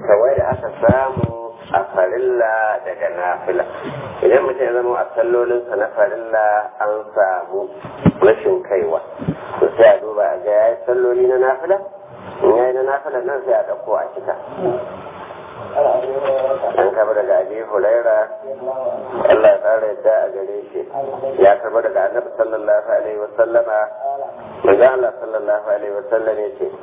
kawai da aka samu a farilla daga nafila idan mutum ya zama a sallolinsa na farilla an samu rashin kaiwa to sai a duba a ga ya yi salloli na nafila in ya yi na nafila nan sai a ɗauko a cika an kaba daga abi hulaira Allah ya tsara yadda a gare shi ya karba daga annabi sallallahu alaihi wa sallama manzo Allah sallallahu alaihi wa sallam ya ce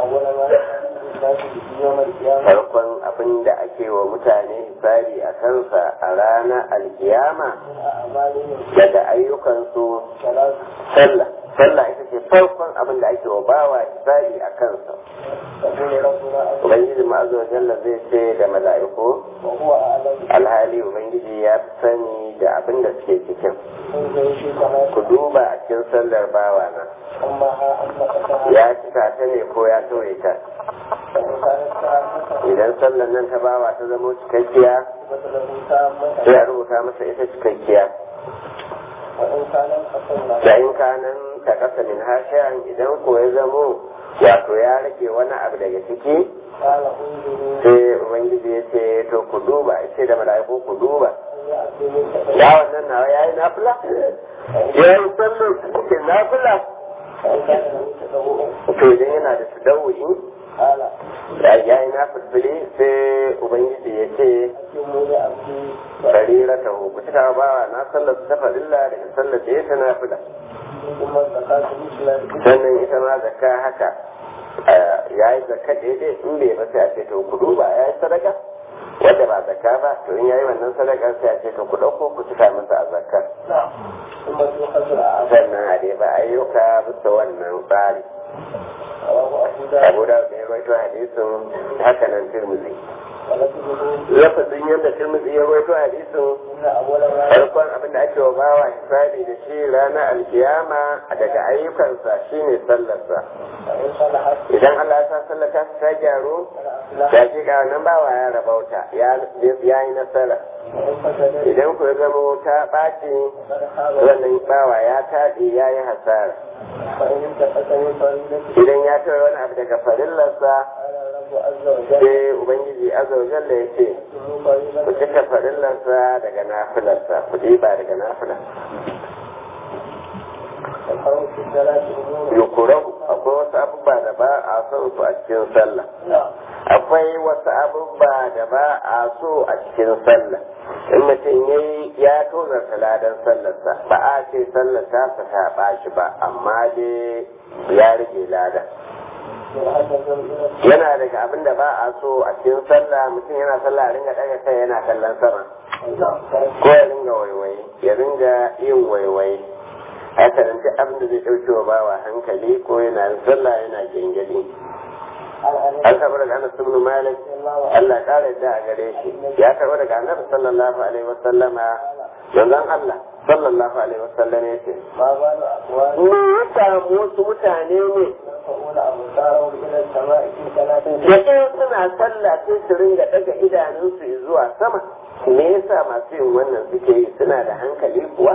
farkon abin da ake wa mutane hisabi a kansa a ranar alkiyama daga ayyukansu sallah sallah ita ce farkon abin da ake wa bawa hisabi a kansa ubangiji ma'azu wa jalla zai ce da mala'iku alhali ubangiji ya fi sani da abin da suke cikin ku duba a cikin sallar bawa na ya cika ta ne ko ya toye ta idan sallar nan ta bawa ta zama cikakkiya sai a rubuta masa ita cikakkiya da in kanan ta kasa min hashiyan idan ko ya zamo wato ya rage wani abu daga ciki sai ubangiji ya ce to ku duba ya ce da mala'iku ku duba ya wannan nawa ya yi nafila ya yi sallar ke nafila to idan yana da su dawo'i ya yi nafilfili sai ubangiji ya ce barira ta ku cika bawa na sallar ta farilla daga sallar da ya ta nafila sannan ita ma zakka haka ya yi zakka daidai in bai ba sai a ce to ku duba ya yi sadaka wanda ba zakka ba to in ya yi wannan sadaka sai a ce to ku ɗauko ku cika masa a zakka sannan a dai ba ayyuka bisa wannan tsari abu da ya rawaito hadisin haka nan tirmidhi lafazin yadda tirmidhi ya rawaito hadisin farkon abin da ake wa bawa hisabi da shi ranar alkiyama daga ayyukansa shine sallarsa idan Allah ya sa sallata ta gyaru ya ce ga wannan bawa ya rabauta ya yi nasara idan ku ya zama ta ɓaci wannan bawa ya taɗi ya yi hasara idan ya tara wani abu daga farillarsa sai ubangiji azza wa jalla ya ce ku cika farillarsa daga nafilarsa ku ba daga nafila yukurahu akwai wasu abubuwa da ba a son su a cikin sallah akwai wasu abubuwa da ba a so a cikin sallah in mutum ya yi ya tozarta ladan sallarsa ba a ce sallar ta ta ɓaci ba amma dai ya rage ladan yana daga abin da ba a so a cikin sallah mutum yana sallah a ringa daga kai yana kallon sama ko ya ringa waiwaye ya ringa yin waiwaye haka nan duk abin da zai ɗauke wa bawa hankali ko yana sallah yana gengedi an karɓi daga anas ibn malik Allah ƙara yadda a gare shi ya karɓi daga annabi sallallahu alaihi wa sallama manzon Allah sallallahu alaihi wa sallam ya ce me ya samu wasu mutane ne da in suna sallah sai su ringa daga idanunsu zuwa sama me yasa masu yin wannan suke yi suna da hankali kuwa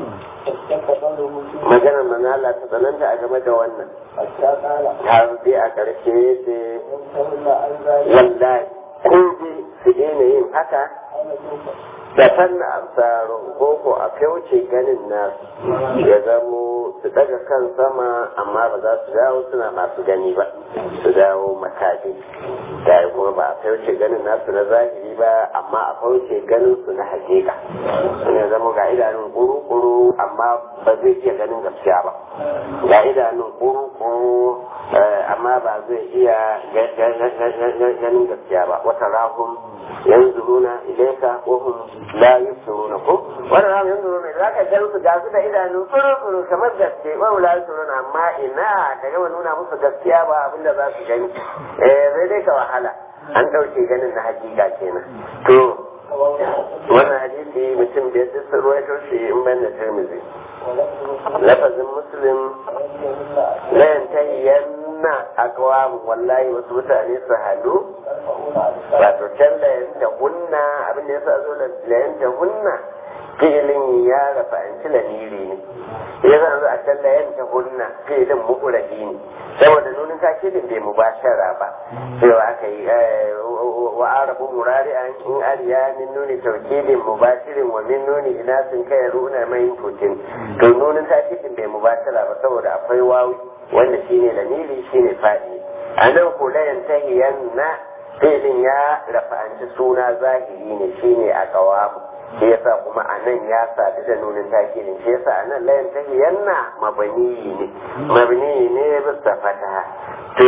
maganar manala ta tsananta a game da wannan har dai a ƙarshe ce wallahi ko dai su daina yin haka da fanna amsaro koko a kauce ganin nasu ya zamo su daga kan sama amma ba za su dawo suna masu gani ba su dawo makafi da kuma ba a kauce ganin nasu na zahiri ba amma a kauce ganin su na hakika sun ya zama ga idanun kuru-kuru amma ba zai iya ganin gaskiya ba ga idanun kuru-kuru amma ba zai iya ganin gaskiya ba wata rahun yanzuruna ilaika wa hum la yusiruna ko wannan ran yanzuruna za ka ga su gasu da idanu furu kamar gaske wa la yusiruna amma ina ka ga nuna musu gaskiya ba abinda za su gani eh zai dai ka wahala an dauke ganin na hakika kenan to wannan hadisi mutum da ya sun ruwaito shi in ban da tirmidhi lafazin muslim la yantahiyanna aqwam wallahi wasu mutane su hadu wato can da yanta hunna abin da ya sa zo da yanta hunna fi'ilin ya rafa an ci lamiri ne ya zan zo a can da yanta hunna fi'ilin mu'urabi ne saboda nunin takidin bai mubashara ba cewa aka yi wa arabu murari'an in ariya min nuni tawkidin mubashirin wa min nuni inasin kai runa mai tutin to nunin takidin bai mubatala ba saboda akwai wawi wanda shine lamiri shine fadi anan ko la yantahiyanna filin ya rafa'anci suna zahiri ne shine a kawamu shi yasa kuma a nan ya sadu da nunin takidin shi yasa a nan layan tahiyanna mabani ne mabani ne bisa fataha to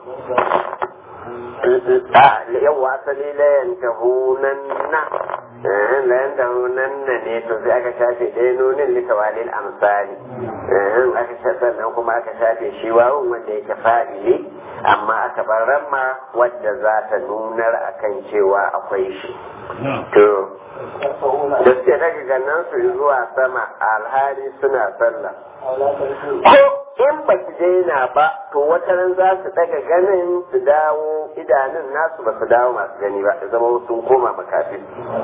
yawa asali layan tahunanna layan tahunanna ne to sai aka shafe ɗaya nunin litawalil amsali aka shafe sannan kuma aka shafe shi wawun wanda yake fa'ili amma aka bar ramma wadda za ta nunar akan cewa akwai shi to da suke daga gannan su zuwa sama alhali suna sallah ko in ba su daina ba to wata ran za su daga ganin su dawo idanun nasu ba su dawo masu gani ba da zama sun koma makafin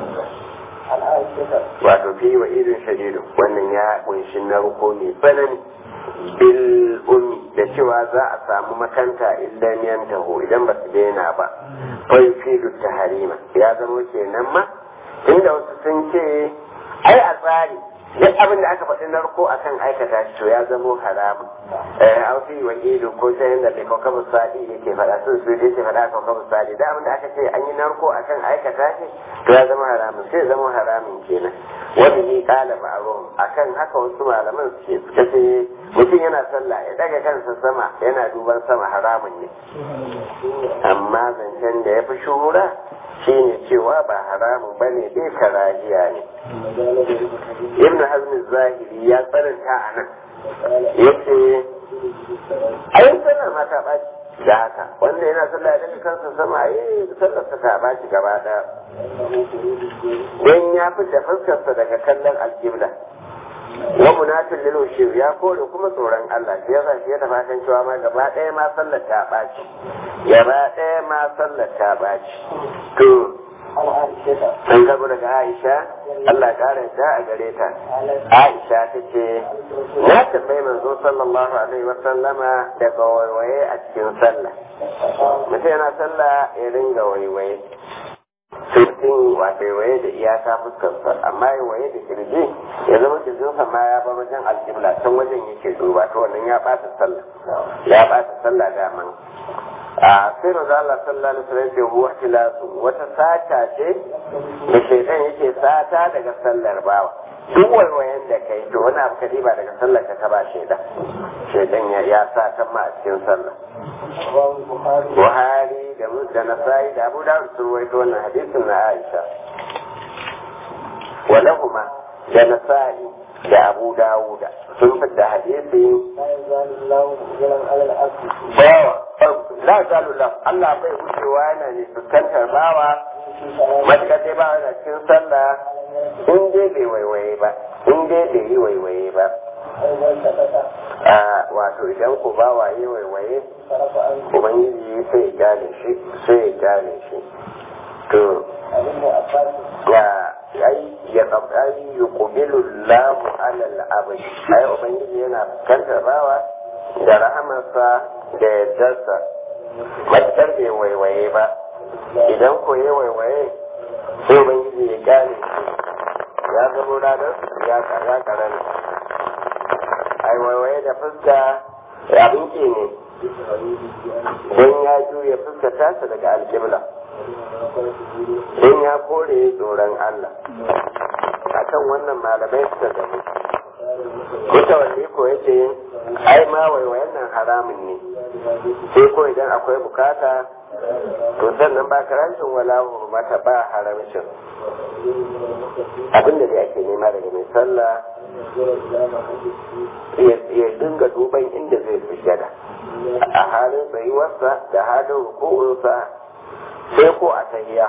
wato fi wa irin shadidu wannan ya kunshi narko mai tsanani bil ummi da cewa za a samu makanta illan yantahu idan ba su daina ba fa yufidu taharima ya zama kenan ma inda wasu sun ce ai a tsari duk abin da aka faɗi narko akan aikata shi to ya zamo haramun an fi wa ido ko ta yadda bai kauka misali yake faɗa sun su yake faɗa kauka misali da abin da aka ce an yi narko akan aikata shi to ya zama haramun sai zama haramun kenan wani ni kala ma'arum akan haka wasu malaman suke suka ce mutum yana sallah ya daga kansa sama yana duban sama haramun ne amma zancen da ya fi shuhura shine cewa ba haramun bane dai karahiya ne ibn hazm zahiri ya tsananta a nan yace ayin sallar ma ta ɓaci da haka wanda yana sallah daga kansa sama ai sallar ta ɓaci gaba ɗaya don ya fi da fuskarsa daga kallon alƙibla wa munafin lil ushir ya kore kuma tsoron Allah shi yasa shi ya tafi kan cewa ma gaba ɗaya ma sallar ta ɓaci gaba ɗaya ma sallar ta ɓaci to an gabo daga Aisha Allah kare ta a gare ta Aisha ta ce na tambayi manzo sallallahu alaihi wa sallama daga waiwaye a cikin sallah mutum yana sallah ya ringa waiwaye mutum wato waye da iyaka fuskarsa amma ya waye da kirji ya zama kirjinsa ma ya bar wajen alkibla can wajen yake duba to wannan ya ɓata sallah ya ɓata sallah daman a sai maza Allah sallallahu alaihi wasallam ce huwa tilasu wata sata ce da shaitan yake sata daga sallar bawa duk waiwayen da kai to wani abu kadi ba daga sallar ka ba shaitan shaitan ya ya sata ma a cikin sallah Buhari da da Nasa'i da Abu Dawud sun rawaito wannan hadisin na Aisha walahuma da Nasa'i da Abu Dawud sun fitta hadisi bawa la zalu la Allah bai wucewa yana ne fuskantar bawa matakar dai bawa yana cikin sallah in dai bai waiwaye ba in dai bai yi waiwaye ba a wato idan ku bawa yi waiwaye ubangiji sai ya gane shi sai ya gane shi to ya ai ya kabari yuqbilu Allahu ala al-abd ai ubangiji yana fuskantar bawa da rahamarsa da yardarsa matakar bai waiwaye ba idan ko ya waiwaye sai ubangiji ya gane shi ya zama ranar ya kara karanta ai waiwaye da fuska abin ke ne don ya juya fuska tasa daga alƙibla don ya kore tsoron Allah akan wannan malamai suka gani mutawalli ko yace ai ma waiwayen nan haramun ne sai ko idan akwai bukata to sannan ba karancin wala mata ba haramcin abinda da ake nema daga mai sallah ya dinga duban inda zai sujada a halin tsayuwarsa da halin rukunsa sai ko a tahiya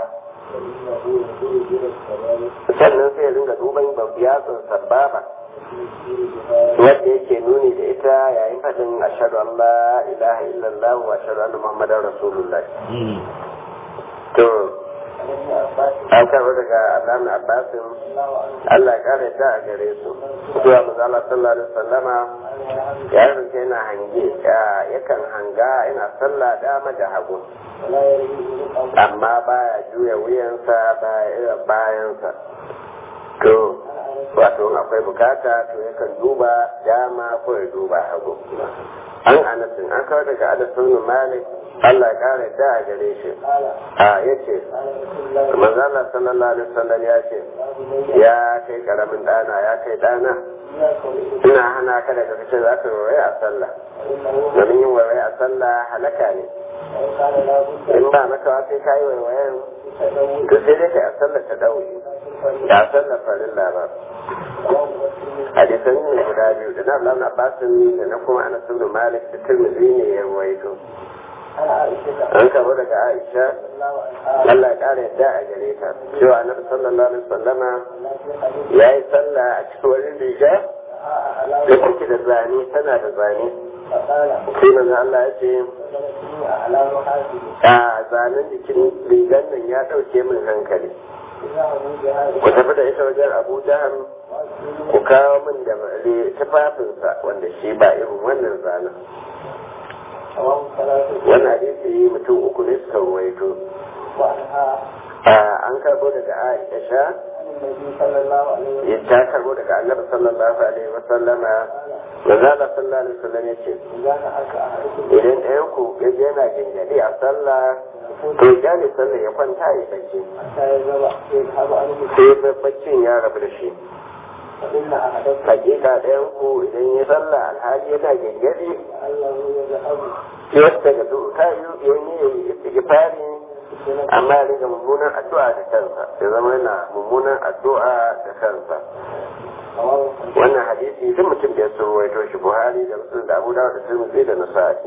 sannan sai ya dinga duban yatsun sababa wanda yake nuni da ita yayin faɗin ashadu an la ilaha illallah wa ashadu anna muhammadar rasulullah to an karɓi daga alamun abbasin allah kare ta a gare su zuwa mazala sallallahu alaihi wasallama yaron sai yana hange yakan hanga yana sallah dama da hagu amma baya juya wuyansa bayansa to wato akwai bukata to yakan duba dama ko ya duba hagu an anasin an kawar daga adasun malik Allah ya kare da a gare shi a yace manzala sallallahu alaihi wasallam ya ce ya kai karamin dana ya kai dana ina hana ka daga kace za ka yi a sallah domin yin waye a sallah halaka ne in ba maka sai ka yi waiwayen to sai dai kai a sallah ta dauki ya sallah farilla ba hadisan ne guda biyu da na Allah na basin da na kuma ana sun malik da tirmidhi ne ya ruwaito an kama daga aisha Allah ya kara yadda a gare ta cewa annabi sallallahu alaihi wasallama ya yi sallah a cikin wani riga da take da zane tana da zane sai manzo Allah ya ce a zanen jikin rigan nan ya dauke min hankali ku tafi da ita wajen abu jahar ku kawo min da tufafinsa wanda shi ba irin wannan zanen wannan hadisi mutum uku ne suka ruwaito an karbo daga aisha ya ta karbo daga annabi sallallahu alaihi wa sallama manzo Allah sallallahu alaihi wa sallam yace idan ɗayan ku ya je yana gingadi a sallah to ya ne sallah ya kwanta ya bacci sai baccin ya rabu da shi hakika ɗayan ku idan ya sallah alhali yana gingadi yadda ga su ta yi yanyi ya yi istighfari amma ya riga mummunan addu'a da kansa ya zama yana mummunan addu'a da kansa wannan hadisi duk mutum da ya surwaito shi buhari da musulun da abu dawo da tirmidhi da nasa'i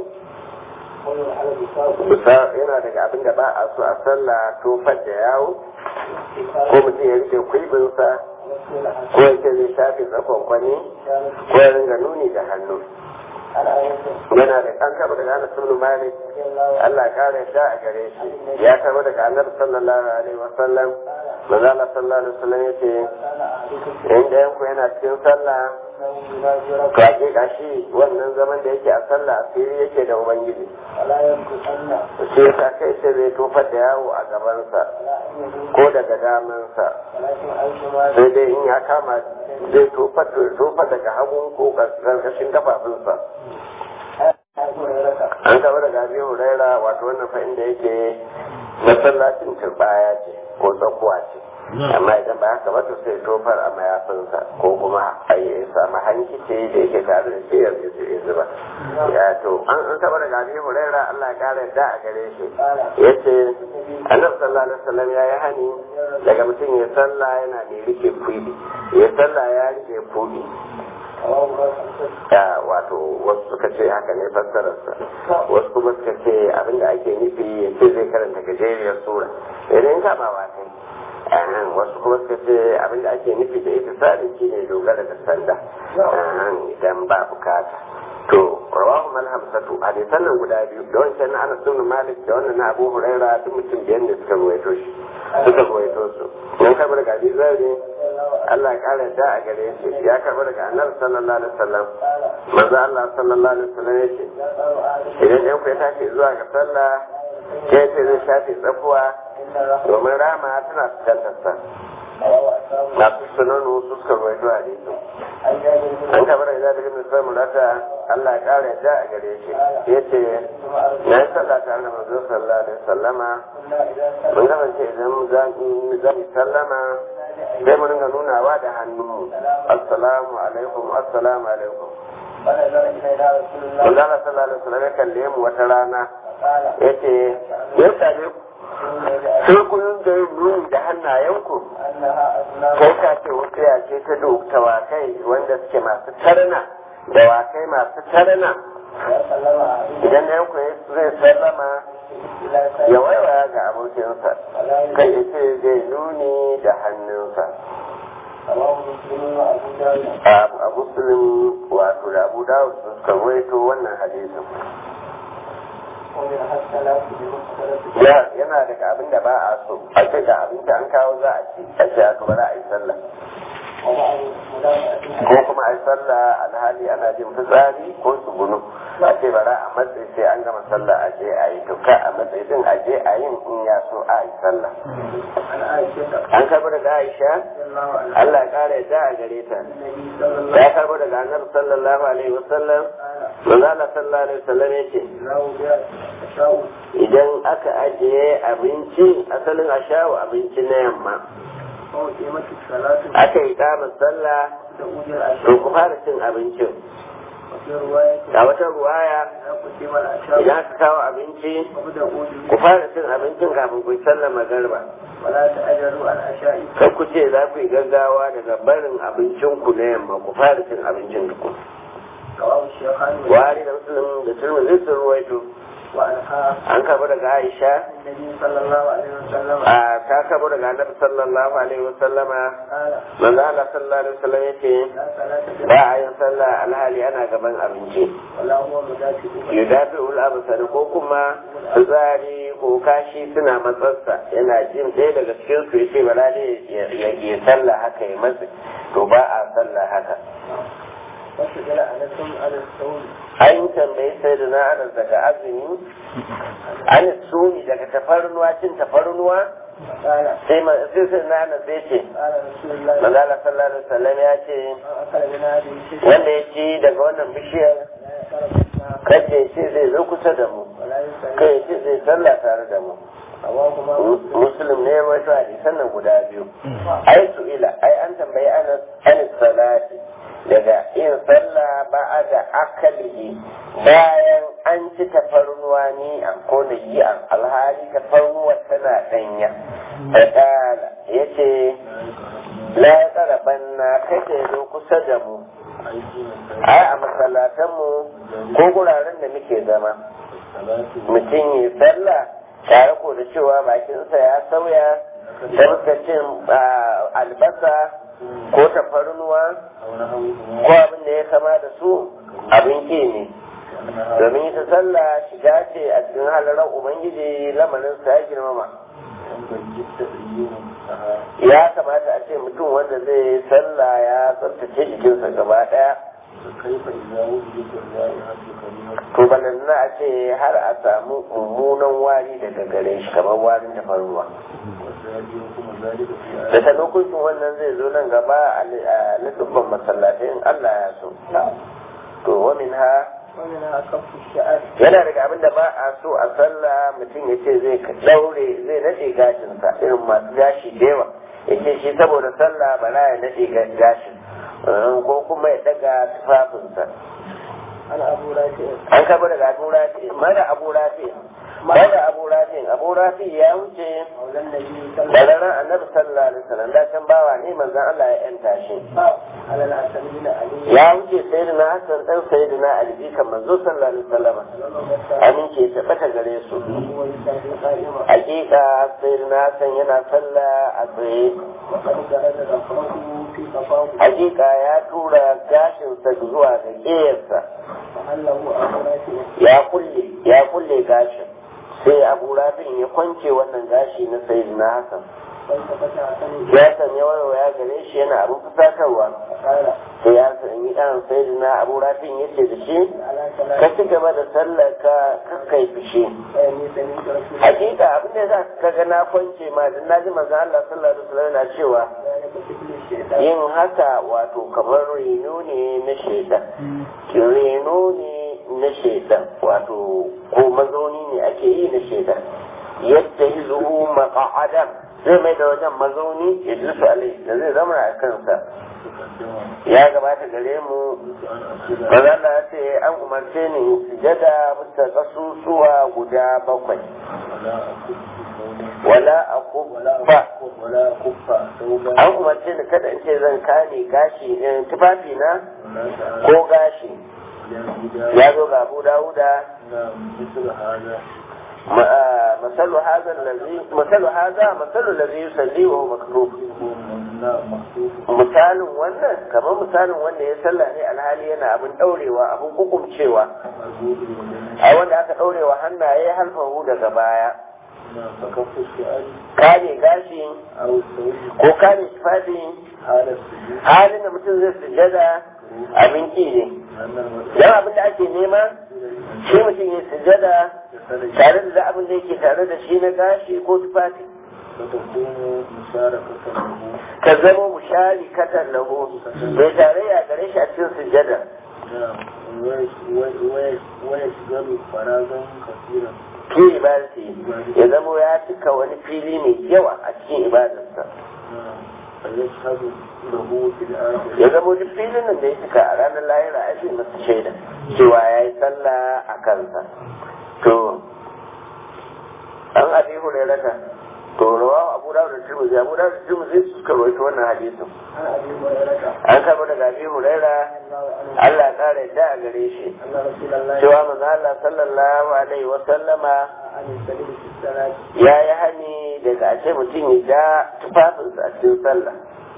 bisa yana daga abin da ba a so a sallah tofar da yawo ko mutum ya rike kwibinsa ko ya ce zai shafe tsakon kwani ko ya ringa nuni da hannu yana da an taba daga Anas ibn Malik Allah kare da a gare shi ya taba daga Annabi sallallahu alaihi wasallam manzo Allah sallallahu alaihi wasallam yace in da yanku yana cikin sallah to hakika shi wannan zaman da yake a sallah asiri yake da ubangiji shi yasa kai sai zai tofar da yawo a gabansa ko daga damansa sai dai in ya kama zai tofar daga hagun ko ƙarƙashin kafafunsa an taɓa daga abi huraira wato wannan fa inda yake masallacin turbaya ce ko tsakuwa ce amma idan ba haka ba to sai tofar a mayafinsa ko kuma a yi samu hankice da yake tare da shi yanzu ya zuba ya to an taɓa daga abi huraira Allah ya kara yadda a gare shi ya ce annabi sallallahu alaihi wasallam ya yi hani daga mutum ya sallah yana da rike kuɗi ya sallah ya rike kuɗi ya wato wasu suka ce haka ne fassararsa wasu kuma suka ce abinda ake nufi ya ce zai karanta gajeriyar sura idan kamawa kai ahan wasu kuma suka ce abinda ake nufi da ita sadin shi ne dogara da sanda ahan idan ba bukata to rawahu mal hamsatu hadisan nan guda biyu da wancan na Anas ibn Malik da wannan na Abu Hurairah duk mutum biyar ne suka ruwaito shi suka ruwaito su dan kabar ga Zari Allah ya kare da a gare shi ya karba daga Annabi sallallahu alaihi wasallam manzo Allah sallallahu alaihi wasallam yace idan ɗan ku ya tashi zuwa ga sallah ke ce zai shafe tsakuwa domin rama tana fuskantar sa masu sunanu su suka ruwaito a disu an kaba da zaɓi ibn samu rata Allah ya ƙara yadda a gare shi ya ce na yi sallah tare da manzo sallallahu alaihi sallama mun kasance idan za mu sallama sai mu ringa nunawa da hannu assalamu alaikum assalamu alaikum Allah sallallahu alaihi wasallam ya kalle mu wata rana yace ya same ku sai kun da nuni da hannayenku kai ka ce wata ya ce ta dawakai wanda suke masu tarna dawakai masu tarna idan da yanku zai sallama ya waiwaya ga abokinsa kai ya ce zai nuni da hannunsa a muslim wato da abu dawud sun karwaito wannan hadisin yana daga abin da ba a so a ce da abin da an kawo za a ci a ce aka ba za a yi sallah ko kuma a yi sallah alhali ana jin fitsari ko tsugunu a ce bara a matsayi sai an gama sallah a je a yi tuka a matsayi din a je a yin in ya so a yi sallah an karbo daga aisha Allah ya kara yadda a gare ta ya karbo daga annabi sallallahu alaihi wasallam manzo Allah sallallahu alaihi wasallam yace idan aka ajiye abinci asalin ashawu abinci na yamma aka yi kamar sallah to ku fara cin abincin a wata ruwaya idan aka kawo abinci ku fara cin abincin kafin ku yi sallar magarba kan ku ce za ku yi gaggawa daga barin abincin ku na yamma ku fara cin abincin ku wari da musulun da turmi sun ruwaito an kaba daga aisha a ta kaba daga annabi sallallahu alaihi wasallama manzo Allah sallallahu alaihi wasallam yace ba a yin sallah alhali ana gaban abinci yudafi ul absar ko kuma fitsari ko kashi suna matsarsa yana jin ɗaya daga cikin su yace bala ne ya sallah haka ya matsi to ba a sallah haka an tambayi sai da na anas daga azumi an sumi daga tafarnuwa cin tafarnuwa sai sai na anas ya ce manzala sallallahu alaihi wasallam ya ce wanda ya ci daga wannan bishiyar kace ya ce zai zo kusa da mu kai ya ce zai sallah tare da mu muslim ne wato hadisan nan guda biyu ai su ila ai an tambayi anas anis salati daga yin sallah ba a da akalihi bayan an ci tafarnuwa ni an kona yi an alhali tafarnuwa tana danya fadala ya ce la ya tsara banna kake zo kusa da mu ai a masallatanmu ko guraren da muke zama mutum yi sallah tare ko da cewa bakinsa ya sauya da cin albasa ko tafarnuwa ko abin da ya kama da su abin ke ne domin ita sallah shiga ce a cikin halarar ubangiji lamarinsa ya girmama ya kamata a ce mutum wanda zai sallah ya tsabtace jikinsa gaba daya to balanna a ce har a samu mummunan wari daga gare shi kamar warin tafarnuwa da ta lokacin wannan zai zo nan gaba a lusubban masallatai in Allah ya so to wa min ha yana daga abin da ba a so a sallah mutum ya ce zai daure zai nade gashinsa irin masu gashi da yawa ya ce shi saboda sallah ba ya nade gashin ko kuma ya daga tufafinsa an kaba daga abu rafi mara abu rafi mara abu rafi abu rafi ya wuce daga ran annabi sallallahu alaihi wasallam da can bawa ne manzon Allah ya yanta shi ya wuce sayyidina Hassan dan sayyidina Ali kan manzo sallallahu alaihi wasallam amince ta bata gare su hakika sayyidina Hassan yana sallah a tsaye hakika ya tura gashinsa zuwa ga ƙeyarsa ya kulle ya kulle gashin sai abu rafin ya kwance wannan gashi na sayi na hasan ya sanya ya gare shi yana abin fusatarwa sai ya sanya ɗan sayi na abu rafin ya ce da shi ka ci gaba da sallar ka kakkai fushi hakika abin da za ka ga na kwance ma da na ji manzon Allah sallallahu alaihi wasallam na cewa yin haka wato kamar reno ne na shaidan reno ne na shaidan wato ko mazauni ne ake yi na shaidan yadda yi zuhu maka'adam zai mai da wajen mazauni ya dusu alai da zai zama a kansa ya gabata gare mu mazala ya ce an umarce ni sujada bisa kasusuwa guda bakwai wala a kuffa an umarce ni kada in ce zan kare gashi tufafi na ko gashi ya zo ga abu dawuda مثل هذا الذي مثل هذا مثل الذي يصلي وهو مكتوب misalin wannan kamar misalin wanda ya sallah ne alhali yana abin daurewa abin hukumcewa a wanda aka daurewa hannaye halfahu daga baya kare gashi ko kare tufafi halin da mutum zai sujada abin ki ne dan abin da ake nema shi mutum ya sujada tare da abin da yake tare da shi na gashi ko tufafi ka zama mushari katan lahu mai tarayya gare shi a cikin sujada fi ibadati ya zama ya cika wani fili mai yawa a cikin ibadarsa ya zama duk filin nan da ya cika a ranar lahira a shi masa shaida cewa ya yi sallah a kansa to an abi hurairata to rawa abu dawud da tirmidhi abu dawud da tirmidhi su suka rawaito wannan hadisin an karɓo daga abi huraira Allah ƙara yadda a gare shi cewa manzo Allah sallallahu alaihi wa sallama ya yi hani daga a ce mutum ya ja tufafinsa a cikin sallah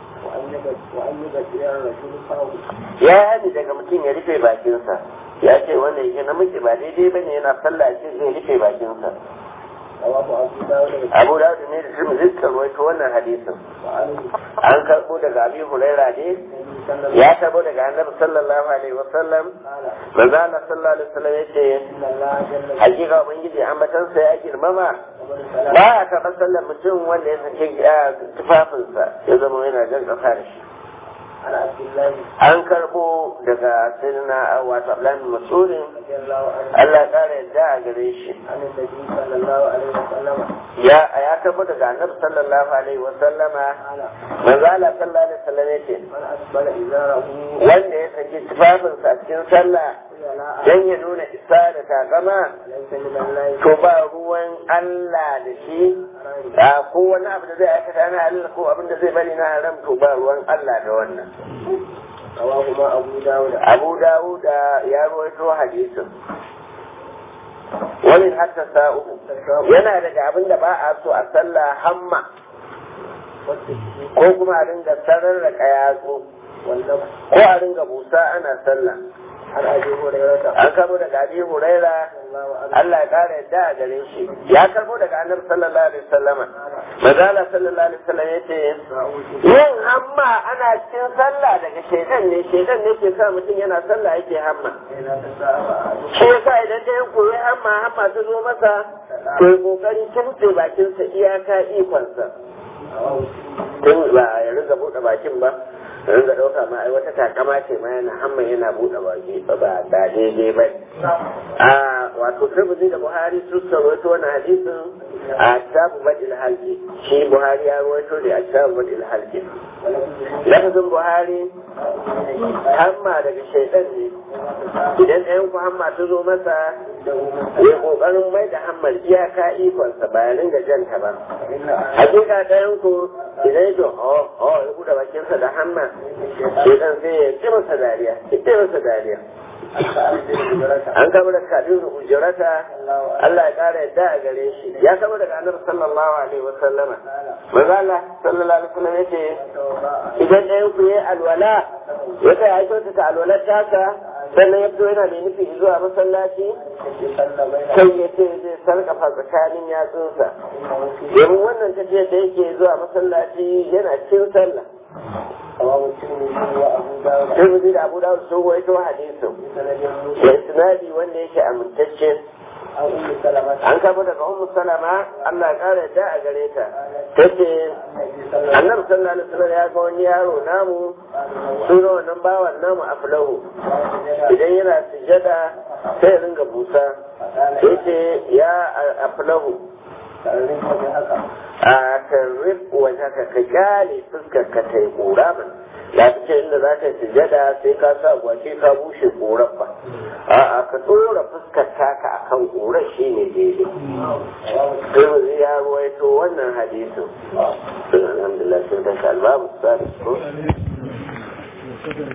ya yi hani daga mutum ya rufe bakinsa ya ce wanda yake namiji ba daidai bane yana sallah ce zai rufe bakinsa abu da ne da tirmidhi suka rawaito wannan hadisin an karɓo daga abi huraira ne ya karɓo daga annabi sallallahu alaihi wasallam manzo Allah sallallahu alaihi wasallam yace hakika ubangiji ambatansa ya girmama ba ya taɓa sallar mutum wanda ya sake tufafinsa ya zama yana jan ƙasa da shi an karbo daga sirna wato ablan masudin Allah kare yadda a gare shi ya ya karbo daga annabi sallallahu alaihi wa sallama manzo Allah sallallahu alaihi wa sallam yace wanda ya saki tufafinsa a cikin sallah dan ya nuna isa da takama to ba ruwan Allah da shi ko wani abu da zai aikata na halal ko abin da zai bari na haram to ba ruwan Allah da wannan Abu Dawud ya rawaito hadisin wani hatta sa'u yana daga abin da ba a so a sallah hamma ko kuma a ringa sarar da kayatsu ko a ringa busa ana sallah an karbo daga abi huraira Allah ya kara yadda a gare shi ya karbo daga annabi sallallahu alaihi wasallama mazala sallallahu alaihi wasallam yace yin hamma ana cikin sallah daga shaitan ne shaitan ne ke sa mutum yana sallah yake hamma shi yasa idan da yan koyi hamma hamma ta zo masa to yi kokari kimtse bakinsa iyaka ikonsa tun ba ya riga buɗe bakin ba ringa ɗauka ma ai wata takama ce ma yana hamma yana buɗe baki ba ba da daidai ba a wato turbuzi da buhari su rawaito wannan hadisin a kitabu badil halki shi buhari ya rawaito da a kitabu badil halki lafazin buhari hamma daga shaidan ne idan ɗayan ku hamma ta zo masa ya ƙoƙarin mai da hammar iyaka ikonsa ba ya ringa janta ba hakika ɗayan ku idan ya oh oh ya buɗe bakinsa da hamma shaidan sai ya ci masa dariya ya ci masa dariya an kama da kadin hujjarata Allah ya kara yadda a gare shi ya kama daga annabi sallallahu alaihi wa sallama manzo Allah sallallahu alaihi wa sallam yace idan ɗayan ku yayi alwala ya kai ya kyautata alwalar tasa sannan ya fito yana mai nufi zuwa masallaci sai ya ce zai sarkafa tsakanin yatsunsa domin wannan tafiyar da yake zuwa masallaci yana cikin sallah Tirmidhi da Abu Dawud sun waito hadisin da isnadi wanda yake amintacce an kama daga Ummu Salama Allah ya kare da a gare ta tace Annabi sallallahu alaihi wasallam ya ga wani yaro namu sura wannan bawan namu aflahu idan yana sujada sai ya ringa busa yace ya aflahu a tarrif wajen ka ka kyale fuskar ka ta yi kura ba ya fi ce inda za ka yi sujada sai ka sa gwace ka bushe korar ba a'a ka tsora fuskar taka a kan korar shi ne daidai sai ya ruwaito wannan hadisin alhamdulillah sun tashi albabu sa